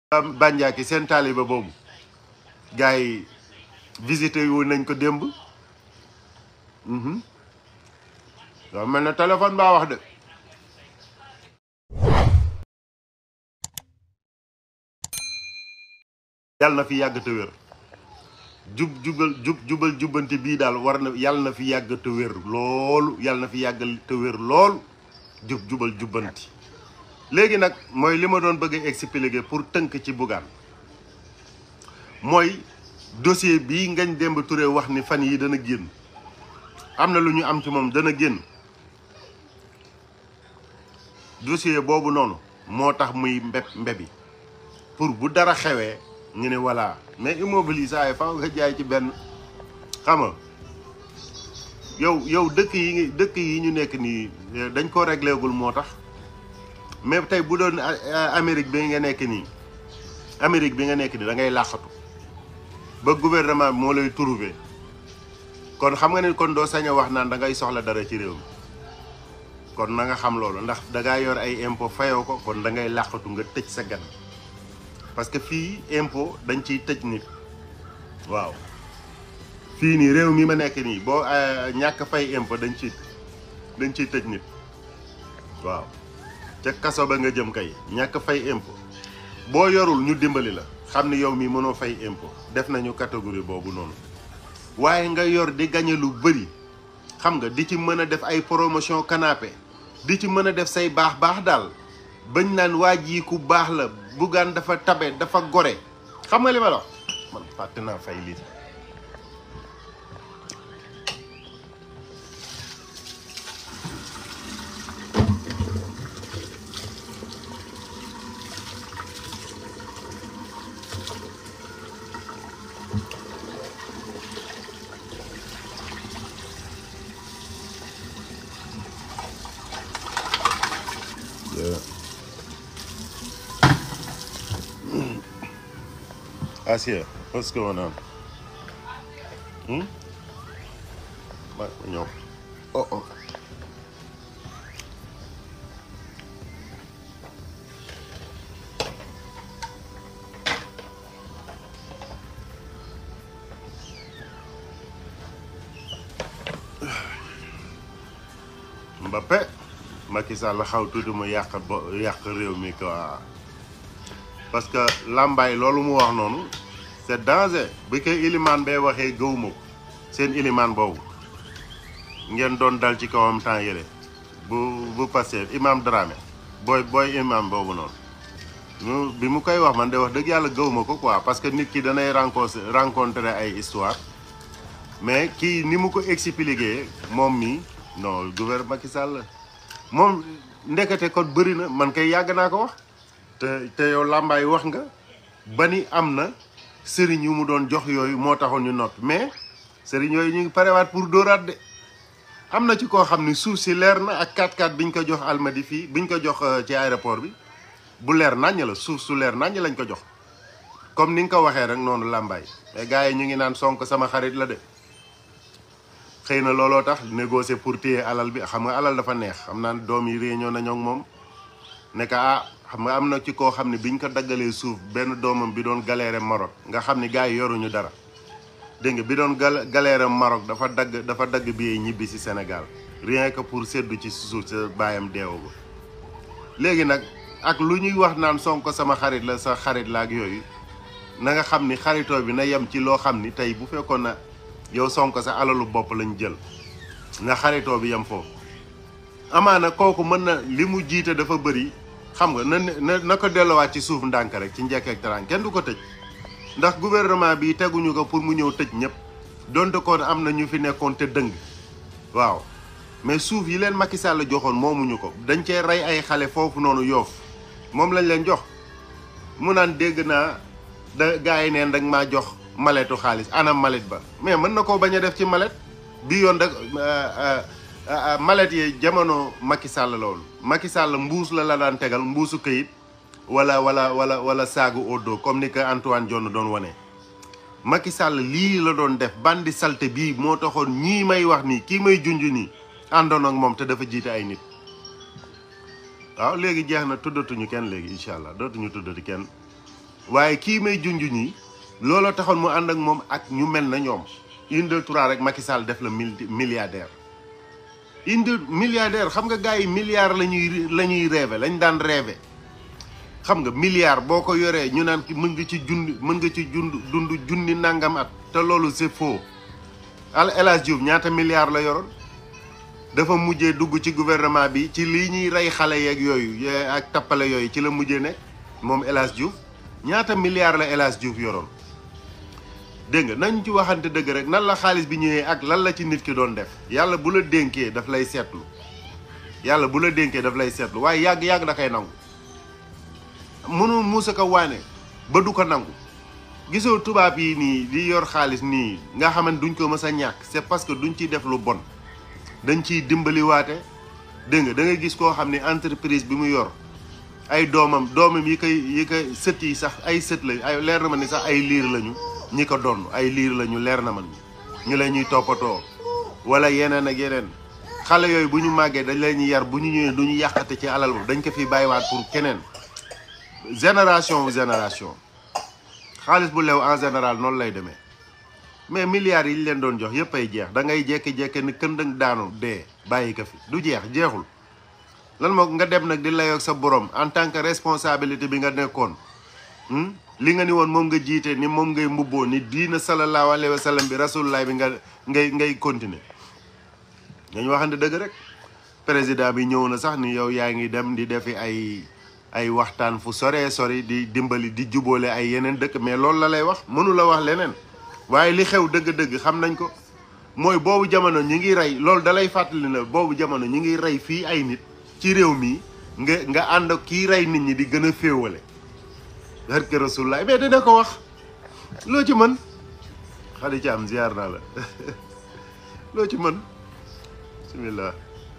Bandiaki seen taaliba boobu gars yi visité wu nañ ko démb waaw mel na téléphone baa wax de yàlla na fi yàgg te wér jub jubal jub jubal jubbanti bii daal war na yàlla na fi yàgg te wér loolu yàlla na fi yàgg te wér lool jub jubal jubbanti léegi nag mooy li ma doon bëgg a expliquer pour tënk ci Bougane mooy dossier bii Ngagne Demba Touré wax ni fan yi dana génn am na lu ñu am ci moom dana génn dossier boobu noonu moo tax muy mbeb mbebi pour bu dara xewee ñu ne voilà mais immobile yi saa yi faaw nga jaay ci benn xam nga yow yow dëkk yi dëkk yi ñu nekk nii dañ ko réglé gul moo tax mais tey bu doon Amérique bi nga nekk nii Amérique bi nga nekk nii da ngay làqatu ba gouvernement bi moo lay trouvé kon xam nga ne kon doo sañ a wax naan da ngay soxla dara ci réew mi kon na nga xam loolu ndax da ngaa yor ay impôt fayoo ko kon da ngay làqatu nga tëj sa gan parce que fii impôt dañ ciy tëj nit waaw fii nii réew mi ma nekk nii boo ñàkk fay impôt dañ ci dañ ciy tëj nit waaw ca kaso ba nga jëm kay ñàkk fay impôt boo yorul ñu dimbali la xam ni yow mii mënoo fay impôt def nañu catégorie boobu noonu waaye nga yor di gañe lu bëri xam nga di ci mën a def ay promotion canapé di ci mën a def say baax baax daal bañ naan waa ji ku baax la Bougane dafa tabe dafa gore xam nga li ma la wax man fàtte naa fay lii Asia, what's going on? Hmm? What? No. Uh oh. Mbappé Macky Sall xaw tuuti mu yàq bo yàq réew mi quoi parce que làmbaay loolu mu wax noonu c'est danger bi koy ilimaan bay waxee gëwuma ko seen ilimaan boobu ngeen doon dal ci kawam temps yële bu bu passé imam Dramé booy booy imam boobu noonu ñu bi mu koy wax man de wax dëgg yàlla gëwuma ko quoi parce que nit ki danay rencontre rencontrer ay histoire mais kii ni mu ko expliqué moom mii non gouvernement Macky Sall moom ndekete kon bëri na man kay yàgg naa ko wax te te yow làmbaay wax nga ba ni am na sëriñ yu mu doon jox yooyu moo taxoon ñu noppi mais sëriñ yooyu ñu ngi parewaat pour dóoraat de am na ci koo xam ni suuf si leer na ak 4x4 biñ ko jox almadi fii biñ ko jox ci aéroport bi bu leer naññ la suuf su leer naññ lañ ko jox comme ni nga ko waxee rek noonu làmbaay mais gars yi ñu ngi naan sonk sama xarit la de xëy na looloo tax négocier pour téye alal bi xam nga alal dafa neex xam naa doom yi réunion nañoo ak moom ne que ah xam nga am na ci koo xam ne biñ ko daggalee suuf benn doomam bi doon galéré Maroc nga xam ni gars yi yoruñu dara dégg nga bi doon gal galéré Maroc dafa dagg dafa dagg bi ñibbi si Sénégal rien que pour seddu ci suuf sa baayam deewu ba léegi nag ak lu ñuy wax naan Sonko sama xarit la sa xarit la ak yooyu na nga xam ni xaritoo bi na yem ci loo xam ni tey bu fekkoon na yow Sonko sa alalu bopp lañ jël nga xaritoo bi yem foofu amaana kooku mën na li mu jiite dafa bëri xam nga na na na ko delluwaat ci suuf ndànk rek ci njëkk ak taraan kenn du ko tëj ndax gouvernement bi teguñu ko pour mu ñëw tëj ñëpp donte kon am na ñu fi nekkoon te dëng waaw mais suuf yi leen Macky Sall joxoon moomuñu ko dañ cee rey ay xale foofu noonu yoof moom lañ leen jox mu naan dégg naa da gars yi neen dag maa jox maletu xaalis anam malet ba mais mën na koo bañ a def ci malet bi yoon da malet yi jamono Macky Sall loolu Macky Sall mbuus la la daan tegal mbuusu këyit wala wala wala wala saagu odo comme ni ko Antoine Diome doon wane. Macky Sall lii la doon def bandi salte bii moo taxoon ñii may wax nii kii may junj nii àndoon ak moom te dafa jiite ay nit waaw léegi jeex na tuddatuñu kenn léegi incha allah dootuñu tuddati kenn waaye kii may junj ñi looloo taxoon mu ànd ak moom ak ñu mel na ñoom une deux trois rek Macky Sall def la milliardaire une deux milliardaire xam nga gars yi milliards la ñuy la ñuy rêvé lañ daan rêvé xam nga milliard boo ko yoree ñu naan ki mën nga ci jund mën nga ci jund dund junni nangam at te loolu c'est faux al El Hadj Diouf ñaata milliards la yoroon dafa mujjee dugg ci gouvernement bi ci lii ñuy rey xale yeeg yooyu ak tappale yooyu ci la mujjee nekk moom El Hadj Diouf ñaata milliards la El Hadj Diouf yoroon dégg nga nañ ci waxante dëgg rek nan la xaalis bi ñëwee ak lan la ci nit ki doon def yàlla bu la dénkee daf lay seetlu yàlla bu la dénkee daf lay seetlu waaye yàgg-yàgg da koy nangu mënul muusa ko waane ba du ko nangu gisoo tubaab yi nii di yor xaalis nii nga xamante duñ ko mës a ñàkk c'est parce que duñ ciy def lu bon dañ ciy dimbaliwaate dégg nga da nga gis koo xam ne entreprise bi mu yor ay doomam doomam yi koy yi koy sët yi sax ay sët lañu ay leer na ma ni sax ay liir lañu ñi ko donn ay liir lañu leer na man ñu la ñuy toppatoo wala yeneen ak yeneen xale yooyu bu ñu màggee dañ leen ñuy yar bu ñu ñëwee du ñu yàqate ci alal boobu dañ ko fi bàyyiwaat pour keneen génération wu génération xaalis bu lew en général noonu lay demee mais milliards yi ñu leen doon jox yëpp ay jeex da ngay jékki-jékki ni këndëng daanu dee bàyyi ko fi du jeex jeexul lan moo nga dem nag di layoog sa borom en tant que responsabilité bi nga nekkoon li nga ni woon moom nga jiite ni moom ngay mbubboo ni diina sallallahu alayhi wa sallam bi rasulullah bi nga ngay ngay continuer dañu waxante dëgg rek président bi ñëw na sax ni yow yaa ngi dem di defi ay ay waxtaan fu soree sori di dimbali di jubóole ay yeneen dëkk mais loolu la lay wax mënu la wax leneen waaye li xew dëgg-dëgg xam nañ ko mooy boobu jamono ñi ngi rey loolu dalay fàttali na boobu jamono ñi ngi rey fii ay nit ci réew mi nga nga ànd ak kii rey nit ñi di gën a féewale barke rasulullah mais dina ko wax loo ci mën xali ci am ziar naa la loo ci mën bismillah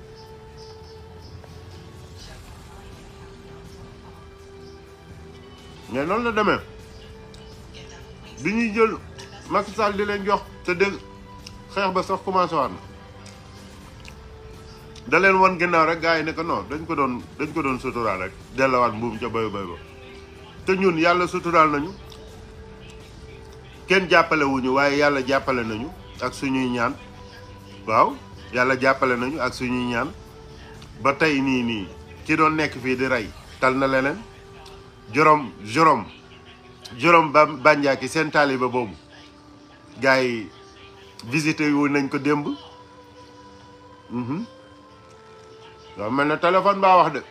mais noonu la demee bi ñuy jël Macky Sall di leen jox te dégg xeex ba sax commencé waat na da leen wan ginnaaw rek gars yi ne ko non dañ ko doon dañ ko doon suturaal rek dellawaat mbuum ca bayu bay ba te ñun yàlla suturaal nañu kenn jàppale wuñu waaye yàlla jàppale nañu ak suñuy ñaan waaw yàlla jàppale nañu ak suñuy ñaan ba tey nii nii ki doon nekk fii di rey tal na leneen jorom jorom jorom ba bànjaaki seen taaliba boobu gars yi visité wu nañ ko démb waaw mel na téléphone baa wax de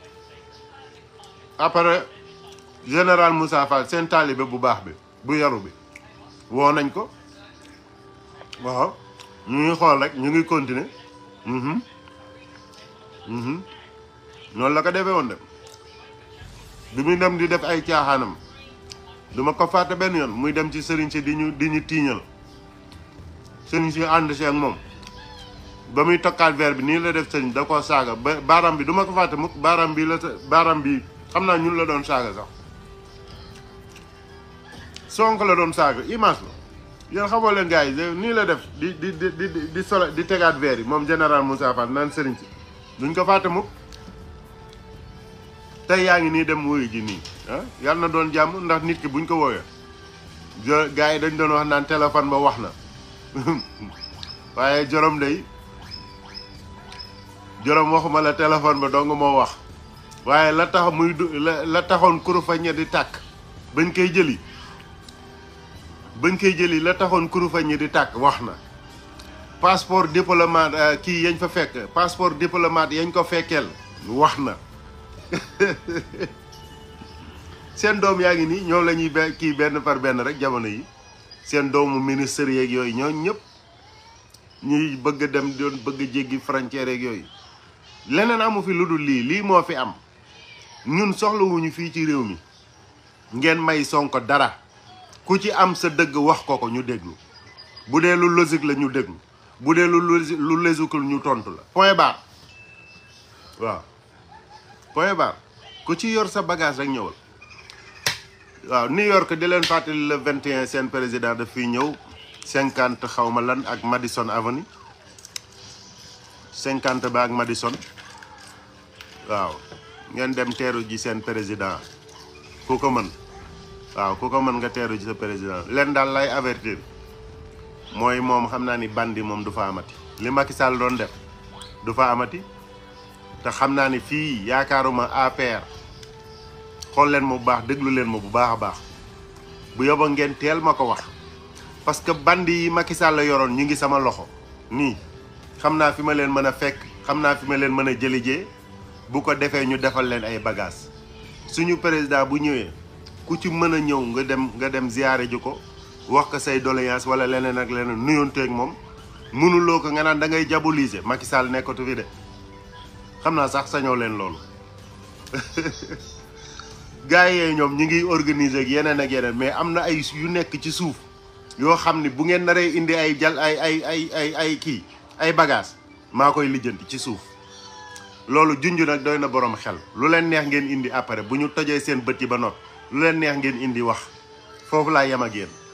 après général Moussa Fall seen taalibe bu baax bi bu yaru bi woo nañ ko waaw ñu ngi xool rek ñu ngi continuer noonu la ko defee woon de bi muy dem di def ay caaxaanam duma ko fàtte benn yoon muy dem ci sëriñ si di ñu di ñu tiiñal sëriñ si ànd si ak moom ba muy tokkaat verre bi nii la def sëriñ da koo saaga ba baaram bi duma ko fàtte mukk baaram bi la baaram bi xam naa ñun la doon saaga sax sonk la doon saaga image la yéen xamoo leen gars yi nii la def di di di di di solo di tegaat verre yi moom général Moussa Fall naan sëriñ si duñ ko fàtte mukk tey yaa ngi nii dem wuyu ji nii ah yàlla na doon jàmm ndax nit ki buñ ko wooyee gars yi dañ doon wax naan téléphone ba wax na waaye jorom day jorom waxuma la téléphone ba dong moo wax waaye la tax muy du la la taxoon kurufañe di tàkk bañ koy jëli bañ koy jëli la taxoon kurufañe di tàkk wax na passeport diplomate kii yañ fa fekk passeport diplomate yañ ko fekkeel wax na seen doom yaa ngi nii ñoom la ñuy be kii benn par benn rek jamono yi seen doomu ministère yeeg yooyu ñoo ñëpp ñuy bëgg a dem doon bëgg a jéggi frontière yeeg yooyu leneen amu fi lu dul lii lii moo fi am ñun soxlawuñu fii ci réew mi ngeen may Sonko dara ku ci am sa dëgg wax ko ko ñu déglu bu dee lu logique la ñu déglu bu dee lu lu logique ñu tontu la point barre waaw point barre ku ci yor sa bagage rek ñëwal waaw New York di leen fàttali le 21 seen président daf fiy ñëw cinquante xaw ma lan ak Madison Avenue cinquante ba ak Madison waaw ngeen dem teeru ji seen président ku ko mën waaw ku ko mën nga teeru ci sa président leen daal lay avertir mooy moom xam naa ni bandi moom du fa amati li Macky Sall doon def du fa amati te xam naa ni fii yaakaaruma APR xool leen ma bu baax déglu leen ma bu baax a baax bu yóbba ngeen teel ma ko wax parce que bandi yi Macky Sall la yoroon ñu ngi sama loxo nii xam naa fi ma leen mën a fekk xam naa fi ma leen mën a jëlijee bu ko defee ñu defal leen ay bagages suñu président bu ñëwee ku ci mën a ñëw nga dem nga dem ziyaare ji ko wax ko say doléance wala leneen ak leneen nuyonteeg moom mënuloo ko nga naan da ngay diaboliser Macky Sall nekkatu fi de xam naa sax sañoo leen loolu gars yee ñoom ñi ngi organiser ak yeneen ak yeneen mais am na ay yu nekk ci suuf yoo xam ni bu ngeen naree indi ay jal ay ay ay ay ay kii ay bagages maa koy lijjanti ci suuf loolu junj nag doy na borom xel lu leen neex ngeen indi après bu ñu tojee seen bët yi ba not lu leen neex ngeen indi wax foofu laa yem ak yéen